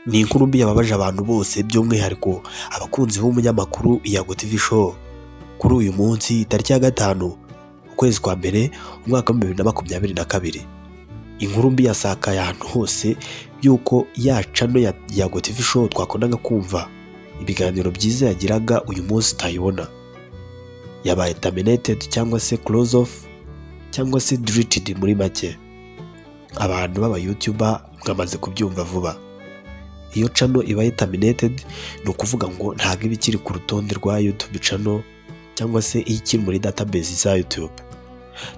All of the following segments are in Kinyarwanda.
ni inkuru mbi yababaje abantu bose by'umwihariko abakunzi b'umunyamakuru Iyago TV show kuri uyu munsi tariki ya gatanu ukwezi kwa mbere umwaka wa bibiri na makumyabiri na kabiri inkuru mbi yasakaye ahantu hose y'uko ya cano ya Iyago TV show twakundaga kumva ibiganiro byiza yagiraga uyu munsi utayibona yabaye terminated cyangwa se close off cyangwa se deleted muri make abantu b'abayutuba mwamaze kubyumva vuba iyo cano ibaye terminated ni ukuvuga ngo ntabwo iba ikiri ku rutonde rwa YouTube cano cyangwa se iyo ikiri muri database za YouTube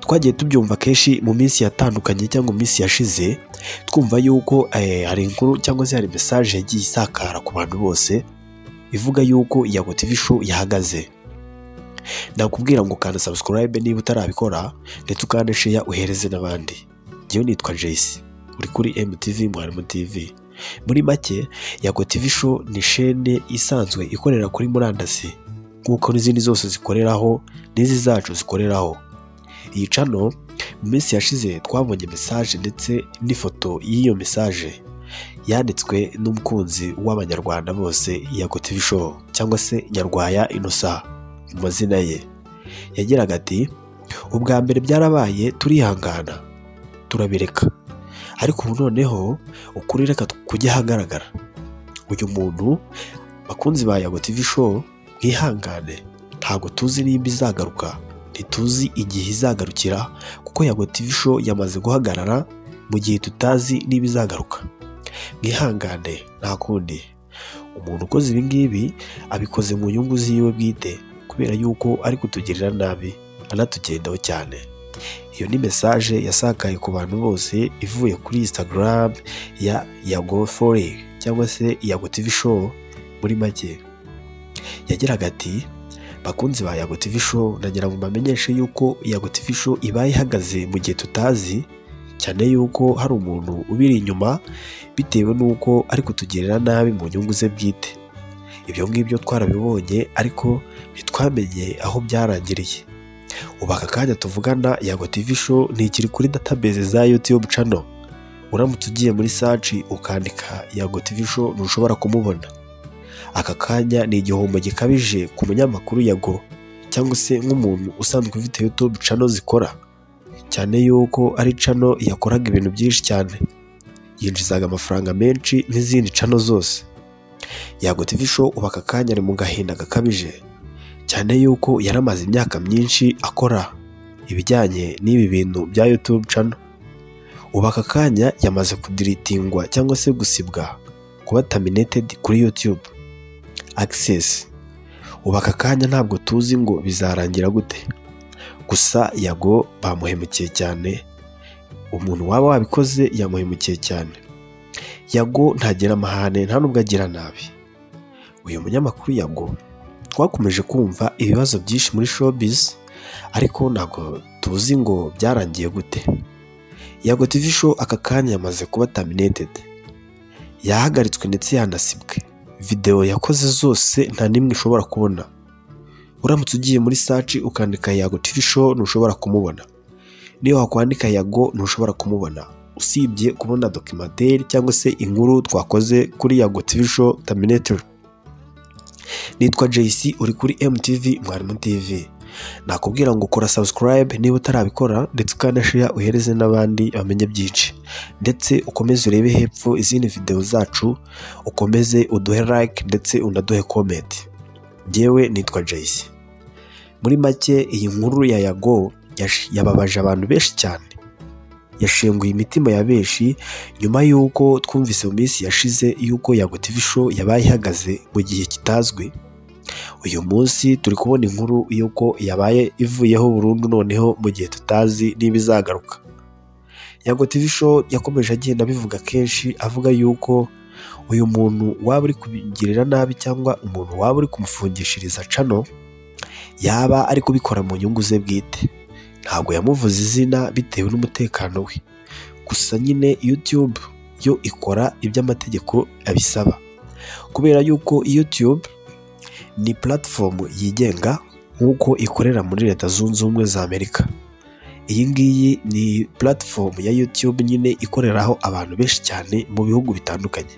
twagiye tubyumva kenshi mu minsi yatandukanye cyangwa mu minsi yashize twumva yuko eh, hari inkuru cyangwa se hari message yagiye isakara ku bantu bose ivuga yuko Iyago TV show yahagaze nakubwira ngo kanda subscribe niba utarabikora ndetse ukande share uhereze n'abandi njyewe nitwa Jace uri kuri MTV Mwarimu TV muri make Yago TV show ni shene isanzwe ikorera kuri murandasi nk'uko n'izindi zose zikoreraho n'izi zacu zikoreraho iyi cano mu minsi yashize twabonye message ndetse n'ifoto y'iyo message yanditswe n'umukunzi w'abanyarwanda bose Yago TV show cyangwa se Nyarwaya Innocent mu mazina ye yagiraga ati ubwa mbere byarabaye turihangana turabireka ariko ubu noneho ukuri reka kujya ahagaragara uyu muntu bakunzi ba Yago TV show mwihangane ntabwo tuzi nimba izagaruka ntituzi igihe izagarukira kuko Yago TV show yamaze guhagarara mu gihe tutazi niba izagaruka mwihangane nta kundi umuntu ukoze ibi ngibi abikoze mu nyungu ziwe bwite kubera yuko ari kutugirira nabi anatugendaho cyane iyo ni message yasakaye ku bantu bose ivuye kuri Instagram ya Yago Forex cyangwa se Yago TV show muri make yagiraga ati bakunzi ba Yago TV show nagira ngo mbamenyeshe yuko Yago TV show ibaye ihagaze mu gihe tutazi cyane yuko hari umuntu ubiri inyuma bitewe n'uko ari kutugirira nabi mu nyungu ze bwite ibyo ngibyo twarabibonye ariko ntitwamenye aho byarangiriye ubu aka kanya tuvugana Yago TV show ntikiri kuri database za YouTube channel uramutse ugiye muri search ukandika Yago TV show ntushobora kumubona aka kanya ni igihombo gikabije ku munyamakuru Yago cyangwa se nk'umuntu usanzwe ufite YouTube channel zikora cyane yuko ari channel yakoraga ibintu byinshi cyane yinjizaga amafaranga menshi n'izindi channel zose Yago TV show ubu aka kanya ari mu gahinda gakabije cyane yuko yaramaze imyaka myinshi akora ibijyanye n'ibi bintu bya YouTube channel ubu aka kanya yamaze kudiritingwa cyangwa se gusibwa kuba terminated kuri YouTube access ubu aka kanya ntabwo tuzi ngo bizarangira gute gusa Yago bamuhemukiye cyane umuntu waba wabikoze yamuhemukiye cyane Yago ntagira amahane nta nubwo agira nabi uyu munyamakuru Yago twakomeje kumva ibibazo byinshi muri showbiz ariko ntabwo tuzi ngo byarangiye gute Yago TV show aka kanya yamaze kuba terminated yahagaritswe ndetse yanasibwe videwo yakoze zose nta n'imwe ushobora kubona uramutse ugiye muri search ukandika Yago TV show ntushobora kumubona niyo wakwandika Yago ntushobora kumubona usibye kubona dokimateri cyangwa se inkuru twakoze kuri Yago TV show terminated nitwa JC uri kuri MTV Mwarimu TV nakubwira ngo kora subscribe niba utarabikora ndetse ukanashira uhereze n'abandi bamenye byinshi ndetse ukomeze urebe hepfo izindi video zacu ukomeze uduhe like ndetse unaduhe comment njyewe nitwa JC muri make iyi nkuru ya Yago yash- yababaje abantu benshi cyane yashenguye imitima ya benshi nyuma y'uko twumvise mu minsi yashize y'uko Yago TV show yabaye ihagaze mu gihe kitazwi uyu munsi turi kubona inkuru y'uko yabaye ivuyeho burundu noneho mu gihe tutazi niba izagaruka Yago TV show yakomeje agenda abivuga kenshi avuga y'uko uyu muntu waba uri kubigirira nabi cyangwa umuntu waba uri kumufungishiriza cano yaba ari kubikora mu nyungu ze bwite ntabwo yamuvuze izina bitewe n'umutekano we gusa nyine YouTube yo ikora iby'amategeko abisaba kubera yuko YouTube ni platform yigenga nk'uko ikorera muri leta zunze ubumwe za Amerika iyi ngiyi ni platform ya YouTube nyine ikoreraho abantu benshi cyane mu bihugu bitandukanye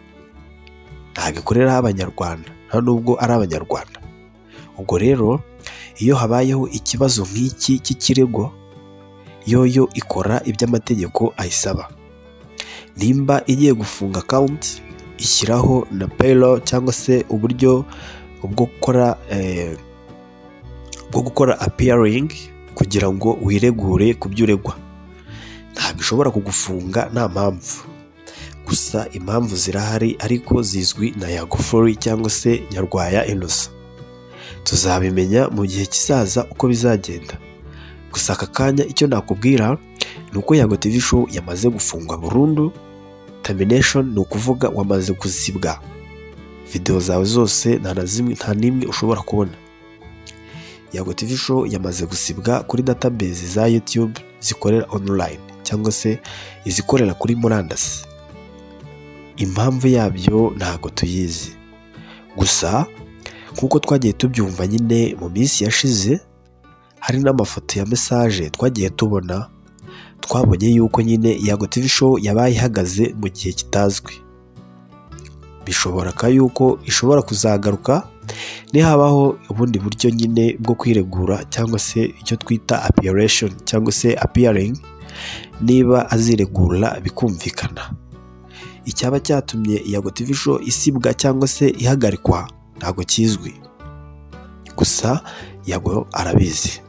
ntabwo ikoreraho abanyarwanda nta nubwo ari abanyarwanda ubwo rero iyo habayeho ikibazo nk'iki cy'ikirego yoyo ikora ibyo amategeko ayisaba nimba igiye gufunga akawunti ishyiraho na payiro cyangwa se uburyo bwo gukora eh, bwo gukora apiyaringi kugira ngo wiregure ku byo uregwa ntabwo ishobora kugufunga nta mpamvu gusa impamvu zirahari ariko zizwi na yagufuri cyangwa se nyarwaya inosa tuzabimenya mu gihe kizaza uko bizagenda gusa aka kanya icyo nakubwira ni uko yago TV show yamaze gufungwa burundu termination ni ukuvuga wamaze kuzibwa videwo zawe zose nta na zimwe nta n'imwe ushobora kubona Yago TV Show yamaze gusibwa kuri database za YouTube zikorera online cyangwa se izikorera kuri murandasi. Impamvu yabyo ntago tuyizi. Gusa nk'uko twagiye tubyumva nyine mu minsi yashize hari n'amafoto ya message twagiye tubona twabonye yuko nyine Yago TV Show yabaye ihagaze mu gihe kitazwi. Bishoboka yuko ishobora kuzagaruka nihabaho ubundi buryo nyine bwo kwiregura cyangwa se icyo twita appearation cyangwa se appearing niba aziregura bikumvikana icyaba cyatumye yago TV show isibwa cyangwa se ihagarikwa ntabwo kizwi gusa yago arabizi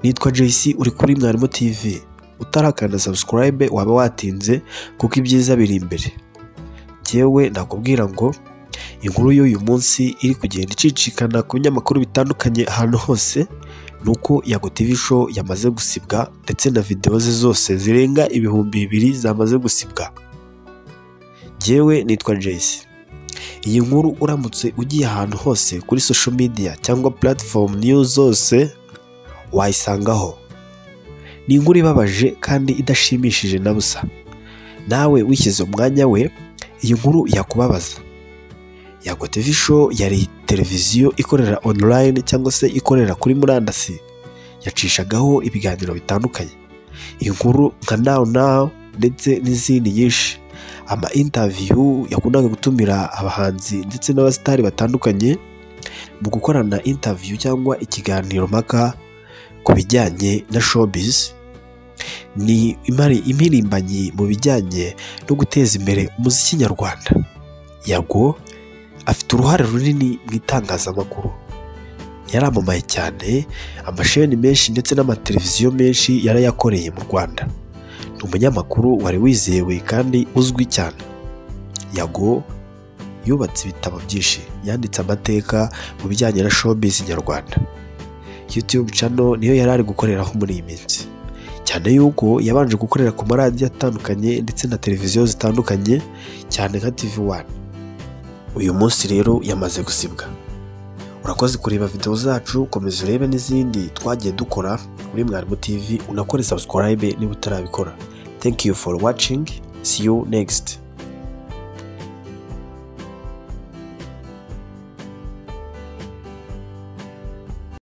nitwa JC uri kuri mwarimu TV utarakanda subscribe waba watinze kuko ibyiza biri imbere njyewe nakubwira ngo inkuru y'uyu munsi iri kugenda icicikana ku binyamakuru bitandukanye ahantu hose ni uko yago TV show yamaze gusibwa ndetse na videwo ze zose zirenga ibihumbi bibiri zamaze gusibwa njyewe nitwa Jayce iyi nkuru uramutse ugiye ahantu hose kuri social media cyangwa platform news zose wayisangaho ni inkuru ibabaje kandi idashimishije na busa nawe wishyize umwanya we iyi nkuru yakubabaza Yago TV Show yari televiziyo ikorera online cyangwa se ikorera kuri murandasi yacishagaho ibiganiro bitandukanye inkuru nka now now ndetse n'izindi nyinshi ama interview yakundaga gutumira abahanzi ndetse n'abasitari batandukanye mu gukorana interview cyangwa ikiganiro mpaka ku bijyanye na showbiz ni imari imirimbanyi mu bijyanye no guteza imbere umuziki nyarwanda yago afite uruhare runini mu itangazamakuru yaramamaye cyane amasheni menshi ndetse n'amateleviziyo menshi yarayakoreye mu rwanda ni umunyamakuru wari wizewe kandi uzwi cyane yago yubatse ibitabo byinshi yanditse amateka mu bijyanye na showbiz nyarwanda youtube channel niyo yari ari gukoreraho muri iyi minsi cyane yuko yabanje gukorera ku maradiyo atandukanye ndetse na televiziyo zitandukanye cyane nka tv 1 uyu munsi rero yamaze gusibwa urakoze kureba videwo zacu komeza urebe n'izindi twagiye dukora kuri mwarimu tv unakore subscribe niba utarabikora thank you for watching see you next